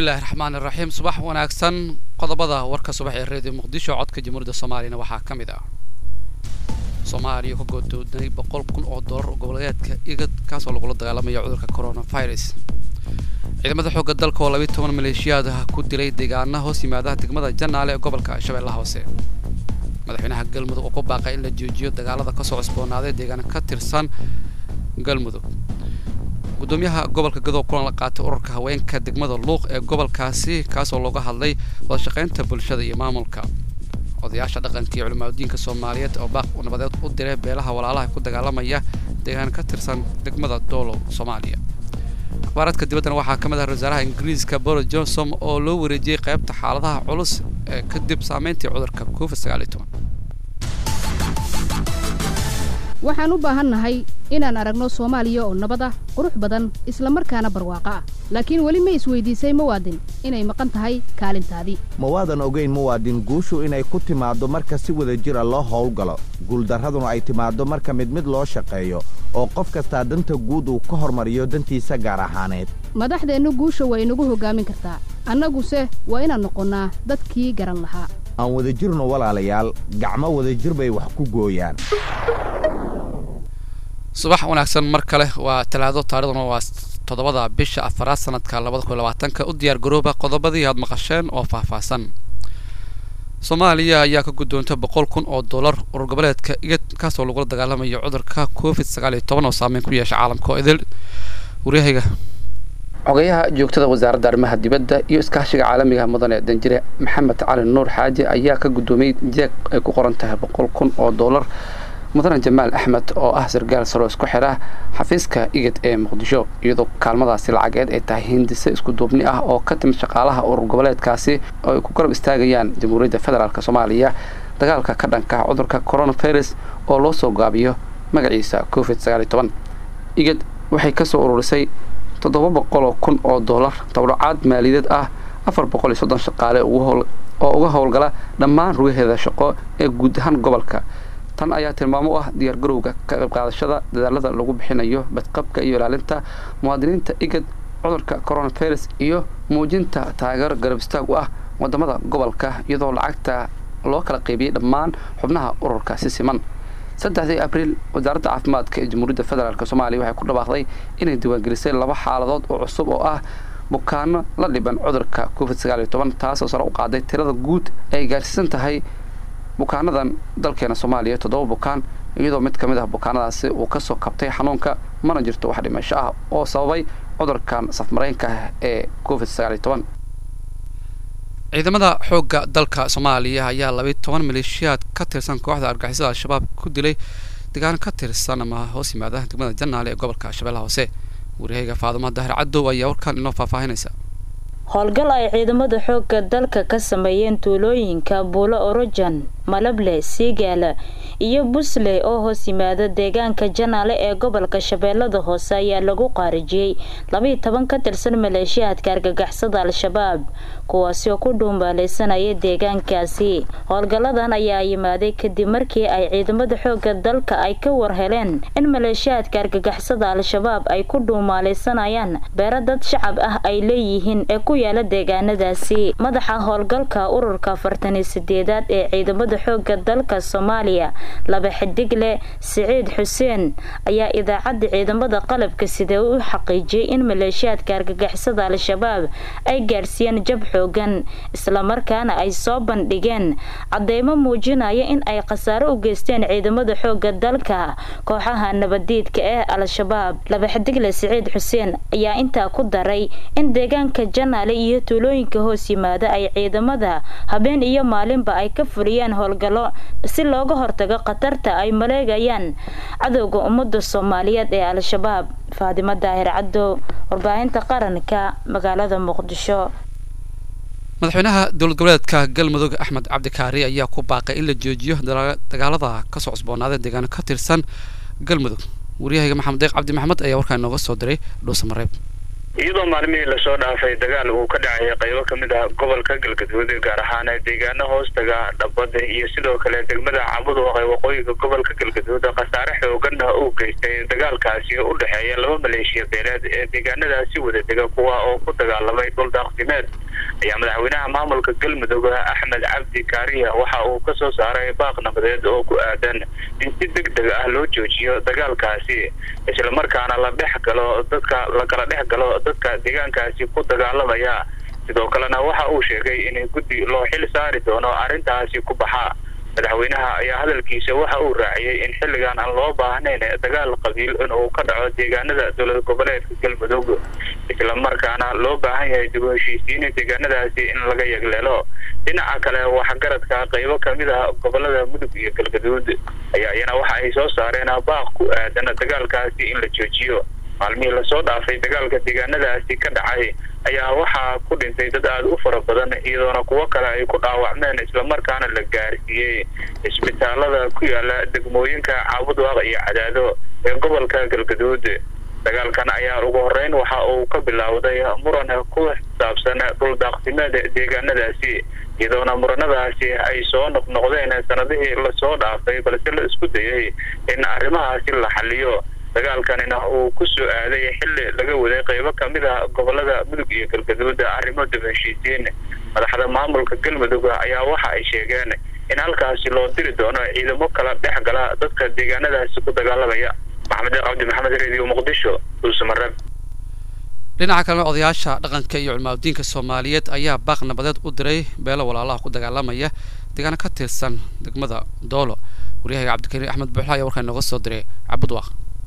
bismillahi raxmaan iraxiim subax wanaagsan qodobada warka subax ee reediyo muqdisho codka jamhuuriyadda soomaaliyana waxaa ka mid ah soomaaliya ka goodooday boqol kun oo dollar oo goboleedka igad kaasoo lagula dagaalamayo cudurka coronavirus ciidamada xoogga dalka oo labiiy toban maleeshiyaad ah ku dilay deegaana hoos yimaada degmada janaale ee gobolka shabeellaha hoose madaxweynaha galmudug oo ku baaqay in la joojiyo dagaalada kasoo cusboonaaday deegaan ka tirsan galmudug gudoomiyaha gobolka gadow kulan la qaatay ururka haweenka degmada luuq ee gobolkaasi kaasoo looga hadlay wadashaqaynta bulshada iyo maamulka odayaasha dhaqanka iyo culimaadudiinka soomaaliyeed oo baaq nabadeed u diray beelaha walaalaha ku dagaalamaya deegaan ka tirsan degmada doolow soomaaliya akhbaaradka dibaddana waxaa ka mid ah wasaaraha ingiriiska boris johnson oo loo wareejiyey qaybta xaaladaha culus ee kadib saameyntii cudurka covid sagaal iyo toban waxaan u baahannahay inaan aragno soomaaliya oo nabad ah qurux badan isla markaana barwaaqo ah laakiin weli ma isweydiisay muwaadin inay maqan tahay kaalintaadii mawaadan ogayn muwaadin guushu inay ku timaaddo marka si wada jira loo howlgalo guuldarraduna ay timaaddo marka mid mid loo shaqeeyo oo qof kastaa danta guud uu ka hormariyo dantiisa gaar ahaaneed madaxdeennu guusha waa inagu hoggaamin kartaa annaguse waa inaan noqonnaa dadkii garan lahaa aan wada jirno walaalayaal gacmo wadajir bay wax ku gooyaan subax wanaagsan mar kale waa talaado taarikhduna waa toddobada bisha afaraad sanadka labada kun labaatanka u diyaar garooba qodobadii aad maqasheen oo faahfaahsan soomaaliya ayaa ka guddoontay boqol kun oo dollar urur goboleedka igad kaasoo lagula dagaalamayo cudurka covid sagaal iyo toban oo saameyn ku yeesha caalamka oo idil waryahayga xogayaha joogtada wasaaradda arrimaha dibadda iyo iskaashiga caalamiga mudane danjire maxamed cali nuur xaaji ayaa ka guddoomiyey jeeg ay ku qoran tahay boqol kun oo dollar mudane jamaal axmed oo ah sargaal saro isku xidha xafiiska igad ee muqdisho iyadoo kaalmadaasi lacageed ay tahay hindise isku duubni ah oo ka timid shaqaalaha urur goboleedkaasi oo ay ku garab istaagayaan jamhuuriyadda federaalk soomaaliya dagaalka ka dhanka cudurka coronavirus oo loo soo gaabiyo magaciisa covid sagaal iyo toban igad waxay kasoo ururisay toddoba boqoloo kun oo dollar tawdhacaad maaliyadeed ah afar boqol iyo soddon shaqaale oo uga howlgala dhammaan rugaheeda shaqo ee guud ahaan gobolka tan ayaa tilmaamo u ah diyaargarowga ka qayb qaadashada dadaalada lagu bixinayo badqabka iyo ilaalinta muwaadiniinta igad cudurka coronavirus iyo muujinta taageero garab istaag u ah wadamada gobolka iyadoo lacagta loo kala qaybiyey dhammaan xubnaha ururka si siman saddexdii abriil wasaaradda caafimaadka ee jamhuuriyadda federaalk soomaaliya waxay ku dhawaaqday inay diiwaangelisay laba xaaladood oo cusub oo ah bukaano la dhiban cudurka covid sagaal iyo toban taasoo sare u qaaday tirada guud ay gaarsiisan tahay bukaanadan dalkeena soomaaliya toddoba bukaan iyadoo mid ka mid ah bukaanadaasi uu kasoo kabtay xanuunka mana jirto wax dhimasho ah oo sababay cudurkan safmaraynka ah ee covid sagaal iyo toban ciidamada xoogga dalka soomaaliya ayaa labiiy toban maleeshiyaad ka tirsan kooxda argixisada al-shabaab ku dilay deegaan ka tirsan ama hoos yimaada degmada janaale ee gobolka shabeellaha hoose wariyahayga faadumo dahir cadow ayaa warkan inoo faahfaahinaysa howlgal ay ciidamada xoogga dalka ka sameeyeen tuulooyinka buulo orojan malable siigaala iyo busley oo hoos yimaada deegaanka janaale ee gobolka shabeellada hoose ayaa lagu qaarijiyey labiiy toban ka tirsan maleeshiyaadka argagaxsada al-shabaab kuwaasi oo ku dhuumaaleysanaya deegaankaasi howlgalladan ayaa yimaaday kadib markii ay ciidamada xoogga dalka ay ka warheleen in maleeshiyaadka argagaxsada al-shabaab ay ku dhuumaaleysanayaan beero dad shacab ah ay leeyihiin ee ku yaala deegaanadaasi madaxa howlgalka ururka afartaniyo sideedaad ee ciidamada xoogga dalka soomaaliya laba xidigle siciid xuseen ayaa idaacadda ciidamada qalabka sida u xaqiijiyey in maleeshiyaadka argagixisada al-shabaab ay gaarsiiyeen jab xoogan islamarkaana ay soo bandhigeen cadeymo muujinaya in ay khasaaro u geysteen ciidamada xoogga dalka kooxaha nabadiidka ee al-shabaab laba xidigle siciid xuseen ayaa intaa ku daray in deegaanka janaale iyo tuulooyinka hoos yimaada ay ciidamada habeen iyo maalinba ay ka fuliyeen howlgallo si looga hortago khatarta ay maleegayaan cadowga ummadda soomaaliyeed ee al-shabaab faadimo daahir cadow warbaahinta qaranka magaalada muqdisho madaxweynaha dowlad goboleedka galmudug axmed cabdikaari ayaa ku baaqay in la joojiyo dagaalada kasoo cusboonaaday deegaano ka tirsan galmudug waryahayga maxamed deeq cabdi maxamed ayaa warkaa inooga soo diray dhuusamareeb iyadoo maalmihii lasoo dhaafay dagaal uu ka dhacay qaybo kamid ah gobolka galgaduud gaar ahaan deegaano hoostaga dhabada iyo sidoo kale degmada cabuduq ee waqooyiga gobolka galgaduud khasaare xoogan uu geystay dagaalkaasi u dhexeeya laba maleeshiya beeleed ee deegaanadaasi wada dega kuwa oo ku dagaalamay dhul daaqsimeed ayaa madaxweynaha maamulka galmudug axmed cabdi kaariya waxa uu kasoo saaray baaq nabadeed oo ku aadan in si deg deg ah loo joojiyo dagaalkaasi islamarkaana la dhex galo dadka lakala dhex galo dadka deegaankaasi ku dagaalamaya sidoo kalena waxa uu sheegay in guddi loo xil saari doono arrintaasi ku baxa madaxweynaha ayaa hadalkiisa waxa uu raaciyey in xilligan aan loo baahnayn dagaal qabiil in uu ka dhaco deegaanada dowlad goboleedka galmudug islamarkaana loo baahan yahay dib u heshiisiin deegaanadaasi in laga yegleelo dhinaca kale waxgaradka qaybo kamid ah gobolada mudug iyo galgaduud ayaa iyana waxa ay soo saareen baaq ku aadan dagaalkaasi in la joojiyo maalmihii lasoo dhaafay dagaalka deegaanadaasi ka dhacay ayaa waxaa ku dhintay dad aada u fara badan iyadoona kuwo kale ay ku dhaawacmeen islamarkaana la gaarsiiyey isbitaalada ku yaala degmooyinka caabudwaaq iyo cadaado ee gobolka galgaduud dagaalkan ayaa ugu horeyn waxa uu ka bilowday muran ku saabsan dhul daaqsimeed deegaanadaasi iyadoona muranadaasi ay soo noqnoqdeen sanadihii lasoo dhaafay balse la isku dayay in arrimahaasi la xaliyo dagaalkanina uu ku soo aaday xilli laga waday qaybo kamid ah gobolada mudug iyo galgaduud arrimo dib heshiisiin madaxda maamulka galmudug ayaa waxa ay sheegeen in halkaasi loo diri doono ciidamo kala dhex gala dadka deegaanadaasi ku dagaalamaya maxamed cabdi maxamed radio muqdisho dulsamareeb dhinaca kalena odayaasha dhaqanka iyo culmaadiinka soomaaliyeed ayaa baaq nabadeed u diray beelo walaalaha ku dagaalamaya deegaano ka tirsan degmada doolo waryahaga cabdikariim axmed buuxla ayaa warkaa inooga soo diray cabudwaaq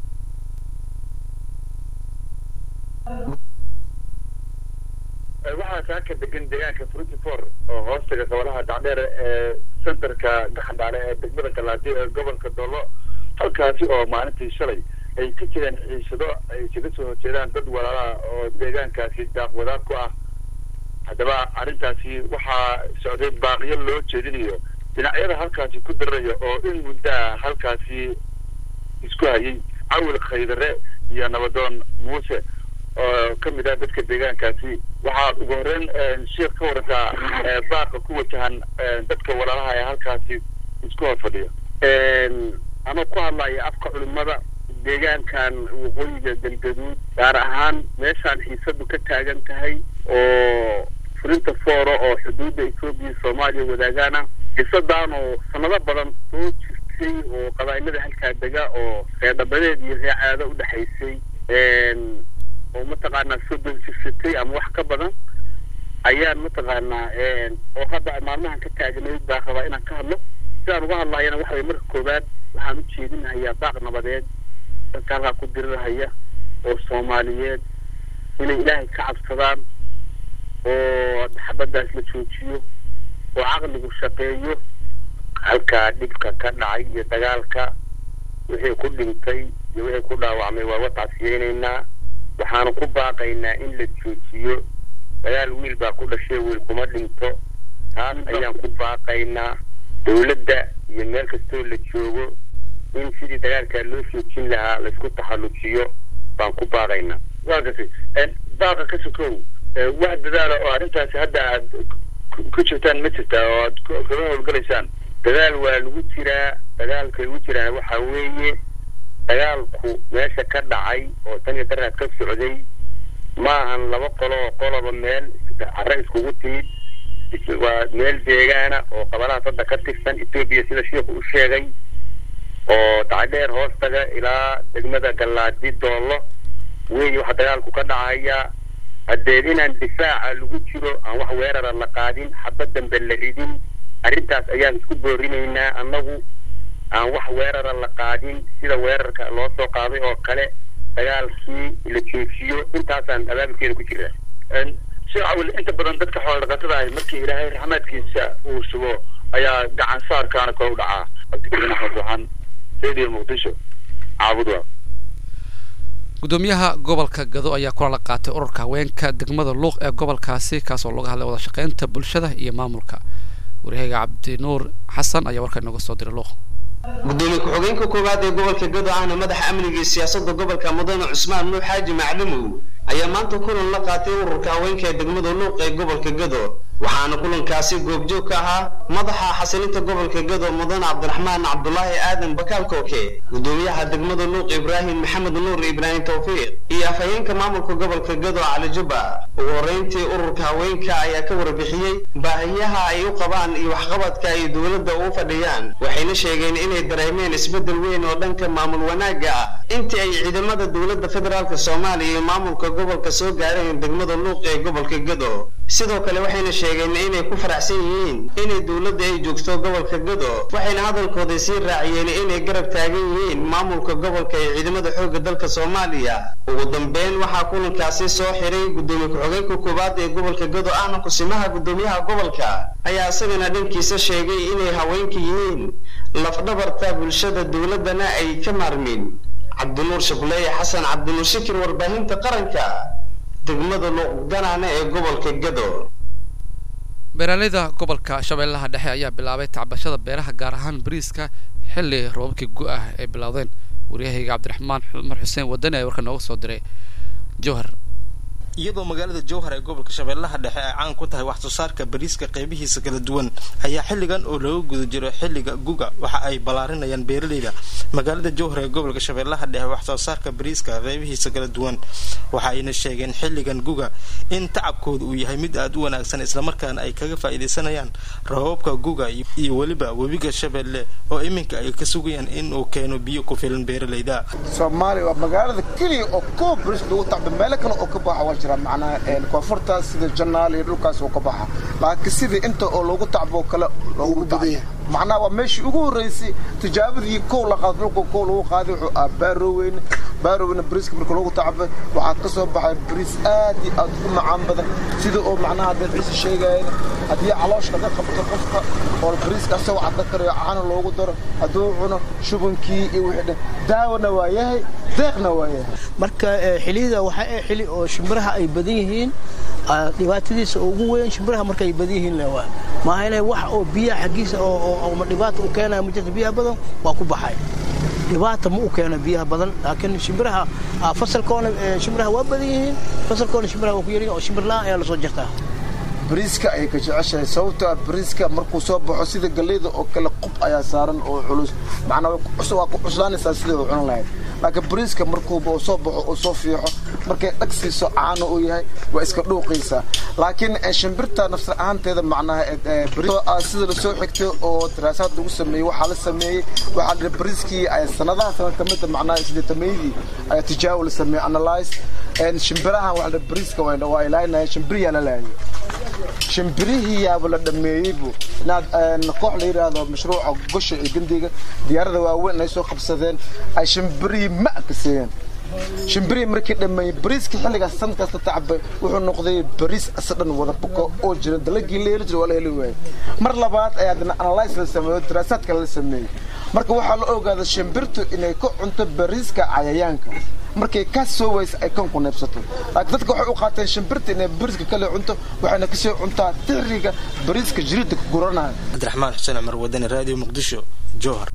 waxaa saaka degan deegaanka fruity for oo hoostaga gobolaha dacdheer ee centerka gaxandhaale ee degmada galaadi ee gobolka doolo halkaasi oo maalintii shalay ay ka jireen xiisado ay isaga soo horjeedaan dad walaalaha oo deegaankaasi daaqwadaad ku ah haddaba arrintaasi waxaa socday baaqiyo loo jeedinayo dhinacyada halkaasi ku dararaya oo in muddaa halkaasi isku hayay cawil khaydare iyo nabadoon muuse oo ka mid ah dadka deegaankaasi waxaad ugu horreyn sheekh ka warantaa baaqa ku wajahan dadka walaalaha ee halkaasi isku hor fadhiya ama ku hadlaya afka culimada deegaankan waqooyiga galgaduud gaar ahaan meeshaan xiisadu ka taagan tahay oo furinta fooro oo xuduudda etoobiya iyo soomaaliya wadaagaan ah xiisadaan oo sanado badan soo jirtay oo qabaa'ilada halkaa dega oo reerdhabadeed iyo reecaado u dhexaysay oo mataqaanaa soo donsisatay ama wax ka badan ayaan mataqaanaa oo hadda maalmahan ka taagnayd baa rabaa inaan ka hadlo sidaan uga hadlayana waxa way marka koowaad waxaan u jeedinahayaa baaq nabadeed dadka halkaa ku dirirahaya oo soomaaliyeed inay ilaahay ka cabsadaan oo xabaddaas la joojiyo oo caqligu shaqeeyo halkaa dhibka ka dhacay iyo dagaalka wixii ku dhintay iyo wixii ku dhaawacmay waa watacsiyeynaynaa waxaanu ku baaqaynaa in la joojiyo dagaal wiil baa ku dhashay wiil kuma dhinto taas ayaan ku baaqaynaa dawladda iyo meel kastoo la joogo in sidii dagaalkaa loo joojin lahaa laysku taxallujiyo baan ku baaqaynaa waa gasay baaqa ka sokow wax dadaala oo arrintaasi hadda aad ku jirtaan ma jirtaa oo aad kaga howlgalaysaan dadaal waa lagu jiraa dagaalka lagu jiraa waxa weeye dagaalku meesha ka dhacay oo tan iyo daraad ka socday maahan laba qolo oo qoloba meel carre iskugu timid waa meel deegaana oo qabalahaas hadda ka tirsan etoobiya sida sheikhu u sheegay oo dacdheer hoostaga ilaa degmada gallaadi doollo weeye waxa dagaalku ka dhacaya haddeed inaan difaaca lagu jiro aan wax weerara la qaadin xabad dambe la ridin arrintaas ayaan isku boorinaynaa annagu aan wax weerara la qaadin sida weerarka loo soo qaaday oo kale dagaalkii la joojiyo intaasaan abaabulkeeda ku jiraa sheekh cawil inta badan dadka xoolo dhaqatada ahi markii ilaahay raxmaadkiisa uu sugo ayaa gacan saarkaana kor u dhacaa cabdikariin axmed waxaan radio muqdisho caabudwa gudoomiyaha gobolka gado ayaa kula la qaatay ururka haweenka degmada luuq ee gobolkaasi kaasoo looga hadlay wada shaqeynta bulshada iyo maamulka waryahaga cabdinuur xasan ayaa warkaa inooga soo diray luuq gudoomiye ku-xigeenka koowaad ee gobolka gado ahna madaxa amniga iyo siyaasadda gobolka mudane cusmaan nuux xaaji maclumow ayaa maanta kulan la qaatay ururka haweenka ee degmada luuq ee gobolka gado waxaana kulankaasi goobjoog ka ahaa madaxa xasilinta gobolka gado mudane cabdiraxmaan cabdulaahi aadan bakaal kooke gudoomiyaha degmada luuq ibraahim maxamed nuur ibraahim tawfiiq iyo afhayeenka maamulka gobolka gado cali jubba ugu horreyntii ururka haweenka ayaa ka warbixiyey baahiyaha ay u qabaan iyo waxqabadka ay dowladda ugu fadhiyaan waxayna sheegeen inay dareemeen isbeddel weyn oo dhanka maamul wanaagga ah intii ay ciidamada dowladda federaalk soomaaliya iyo maamulka gobolka soo gaareen degmada luuq ee gobolka gado sidoo kale waxayna sheegeen inay ku faraxsan yihiin inay dowladda ay joogto gobolka gado waxayna hadalkooda sii raaciyeen inay garab taagan yihiin maamulka gobolka ee ciidamada xoogga dalka soomaaliya ugu dambeyn waxaa kulankaasi soo xiray gudoomiye ku-xigeenka koowaad ee gobolka gado ahna kusimaha gudoomiyaha gobolka ayaa isagana dhankiisa sheegay inay haweenka yihiin lafdhabarta bulshada dowladdana ay ka maarmin cabdinuur shableeye xasan cabdinuur shakir warbaahinta qaranka degmada luuqganaana ee gobolka gado beeraleyda gobolka shabeellaha dhexe ayaa bilaabay tacbashada beeraha gaar ahaan bariiska xilli roobabkii gu-ah ay bilowdeen waryahayga cabdiraxmaan cumar xuseen wadani ee warka nooga soo diray jowhar iyadoo magaalada jowhar ee gobolka shabeellaha dhexe ay caan ku tahay wax soo saarka bariiska qaybihiisa kala duwan ayaa xilligan oo laga guda jiro xilliga guga waxa ay ballaarinayaan beeraleyda magaalada jowhar ee gobolka shabeellaha dhexe wax soo saarka bariiska qaybihiisa kala duwan waxa ayna sheegeen xilligan guga in tacabkooda uu yahay mid aada u wanaagsan islamarkaana ay kaga faa'iidaysanayaan rababka guga iyo weliba webiga shabeelle oo iminka ay ka sugayaan in uu keeno biyo ku filan beeraleyda soomaaliya waa magaalada keliya oo koo bariis lagu tacba meelo kale oo ka baxa waa jira macnaa koonfurtaas sida janaal iyo dhulkaas oo ka baxa laakiin sidii inta oo loogu tacbo kale loogu tacba macnaha waa meeshii ugu horreysay tijaabadii kow la qaado dhulka kow lagu qaaday wuxuu ah baaroweyne baaroweyne bariiska marka loogu tacbay waxaa ka soo baxay bariis aad iyo aad u macaan badan sida oo macnaha hadday ciise sheegayeen haddii calooshka ka qabto qofka oo bariiska asagoo cadda karayo caana loogu daro hadduu cuno shubankii iyo wixii dhan daawona waa yahay deeqna waa yahay marka xiliyada waxaa ee xili oo shimbiraha ay badan yihiin dhibaatadiisa ugu weyn shimbiraha markay badan yihiin le waa maaha inay wax oo biyaha xaggiisa oo dhibaata u keenaya ma jirta biyaha badan waa ku baxay dhibaata ma u keeno biyaha badan laakiin shimbiraha fasalkoona shimbiraha waa badan yihiin fasalkoona shimbiraha waa ku yaryihin oo shimbir la-aan ayaa lasoo jirtaa bariiska ayay ka jeceshahay sababtoo ah bariiska markuu soo baxo sida galleyda oo kale qub ayaa saaran oo culus macnaa waa ku cuslaanaysaa sidai u cunan lahayd laakiin bariiska markuuba uu soo baxo uu soo fiixo markay dhag siiso caano uu yahay waa iska dhuuqaysaa laakiin shimbirta nafsar ahaanteeda macnaha sida lasoo xigtay oo daraasaad lagu sameeyey waxaa la sameeyey waxaa la bariiskii sanadaha sanad ka mida macnaha sideetameydii ayaa tijaawo la sameeyey analyze shimbirahan waa bariiska waa ilaalinaya shimbiriyaa la laayay shimbirihii yaaba la dhameeyeybu inaad koox la yidhaahdo mashruuca gosha iyo gandiga diyaarada waaweyn ay soo qabsadeen ay shimbirihii ma ka siiyeen shimbirihii markii dhameeyey bariiskii xilligaas sanad kasta tacbay wuxuu noqday bariis asa dhan wada buko oo jira dalagii la heli jira waa la heli waayey mar labaad ayaa dana analyse la sameeyo daraasaad kale la sameeyey marka waxaa la ogaaday shimbirtu inay ka cunto bariiska cayayaanka markay ka soo waysa ay kan ku neebsato laakiin dadka waxay u qaateen shimbirta inay bariiska kale cunto waxayna kasoo cuntaa tixriga bariiska jiridda ku guranaya cabdiraxmaan xuseen cumar wadani raadiyo muqdisho jowhar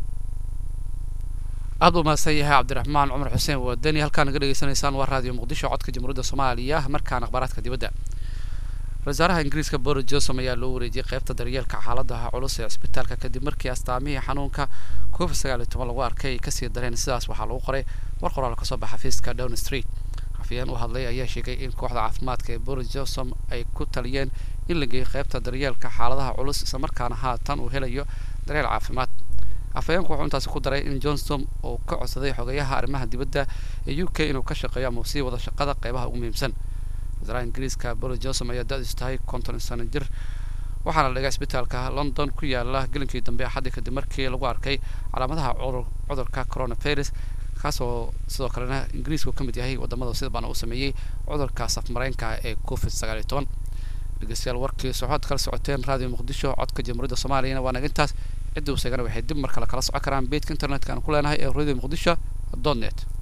aad u mahadsan yahay cabdiraxmaan cumar xuseen wadani halkaa naga dhegeysanaysaan waa raadiyo muqdisho codka jamhuuriyadda soomaaliya markaan akhbaaraadka dibadda wasaaraha ingiriiska boris johnson ayaa loo wareejiyey qaybta daryeelka xaaladaha culus ee cisbitaalka kadib markii astaamihii xanuunka covid sagaal iyo toban lagu arkay ay kasii dareen sidaas waxaa lagu qoray war qoraal kasoo baxa xafiiska down street afayeen u hadlay ayaa sheegay in kooxda caafimaadka ee boris johnson ay ku taliyeen in la geeyo qaybta daryeelka xaaladaha culus islamarkaana haatan uu helayo daryeel caafimaad afayeenku wuxuu intaasi ku daray in johnson uu ka codsaday xogayaha arrimaha dibadda ee u k inuu ka shaqeeyo ama uu sii wada shaqada qaybaha ugu muhiimsan wasaaraha ingiriiska boris johnson ayaa da-diisu tahay konton sano jir waxaana la dhigay isbitaalka london ku yaala gelinkii dambe axadii kadib markii lagu arkay calaamadaha cudurka coronavirus kaasoo sidoo kalena ingiriisku ka mid yahay wadamada sida baana uu sameeyey cudurka safmareenka ee covid sagaal iyo toban dhegeystayaal warkii socood kala socoteen raadiyo muqdisho codka jamhuuriyadda soomaaliyana waa naga intaas cidda u seegana waxay dib mar kale kala socon karaan beedka internetka aan ku leenahay ee radio muqdisho dot net